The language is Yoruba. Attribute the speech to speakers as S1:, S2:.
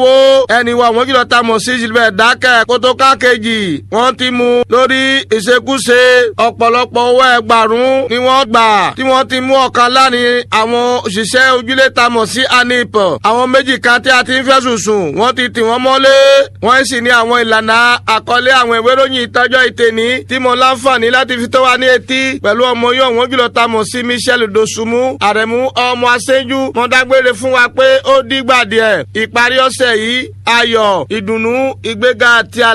S1: wo ẹni wa wọ́n kìlọ̀ ta mọ̀ sí Gilbert Dákẹ́ kótóká kejì wọ́n ti mú lórí ìṣekúṣe ọ̀pọ̀lọpọ̀ owó ẹgbàrún ni wọ́n gbà tí wọ́n ti mú ọ̀kan láàrin àwọn òṣìṣẹ́ ojúlé ta mọ̀ sí anip àwọn méjì kan tí a ti ń fẹ̀sùn sùn wọ́n ti tì wọ́n mọ́lé wọ́n sì ní àwọn ìlànà àkọlé àwọn ìwé ìròyìn ìtọ́jọ́ ìtẹ̀ní tí mo láǹfààní láti fi tó wa ní etí pẹ̀lú ọmọ yóò wọ́n jùlọ ta mọ̀ sí Michel Dosunmu àrẹ̀mú ọmọ aṣẹ́jú wọ́n dágbére fún wa pé ó dìgbà díẹ̀ ìparí ọ̀sẹ̀ yìí ayọ̀ ìdùnnú ìgbéga àti